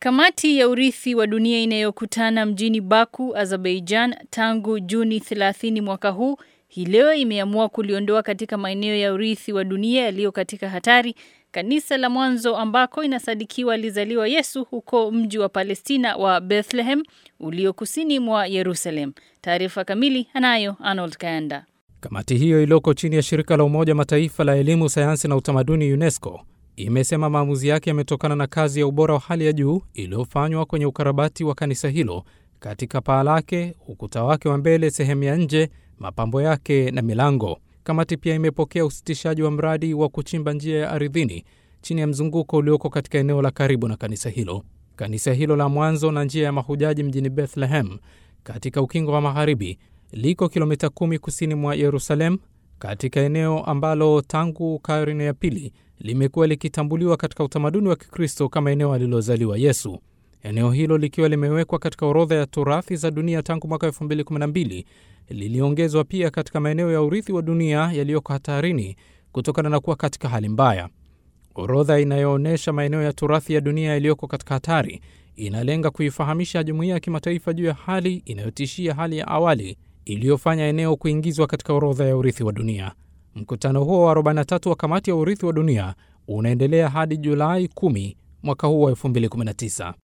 Kamati ya urithi wa dunia inayokutana mjini Baku, Azerbaijan tangu Juni 30 mwaka huu hii leo imeamua kuliondoa katika maeneo ya urithi wa dunia yaliyo katika hatari kanisa la mwanzo ambako inasadikiwa alizaliwa Yesu huko mji wa Palestina wa Bethlehem ulio kusini mwa Yerusalem. Taarifa kamili anayo Arnold Kayanda. Kamati hiyo iliyoko chini ya shirika la Umoja Mataifa la elimu, sayansi na utamaduni UNESCO imesema maamuzi yake yametokana na kazi ya ubora wa hali ya juu iliyofanywa kwenye ukarabati wa kanisa hilo katika paa lake, ukuta wake wa mbele, sehemu ya nje, mapambo yake na milango. Kamati pia imepokea usitishaji wa mradi wa kuchimba njia ya ardhini chini ya mzunguko ulioko katika eneo la karibu na kanisa hilo. Kanisa hilo la mwanzo na njia ya mahujaji mjini Bethlehem katika ukingo wa magharibi liko kilomita kumi kusini mwa Yerusalem, katika eneo ambalo tangu karne ya pili limekuwa likitambuliwa katika utamaduni wa Kikristo kama eneo alilozaliwa Yesu. Eneo hilo likiwa limewekwa katika orodha ya turathi za dunia tangu mwaka 2012 liliongezwa pia katika maeneo ya urithi wa dunia yaliyoko hatarini kutokana na kuwa katika hali mbaya. Orodha inayoonyesha maeneo ya turathi ya dunia yaliyoko katika hatari inalenga kuifahamisha jumuiya ya kimataifa juu ya hali inayotishia hali ya awali iliyofanya eneo kuingizwa katika orodha ya urithi wa dunia. Mkutano huo wa 43 wa kamati ya urithi wa dunia unaendelea hadi Julai 10 mwaka huu wa 2019.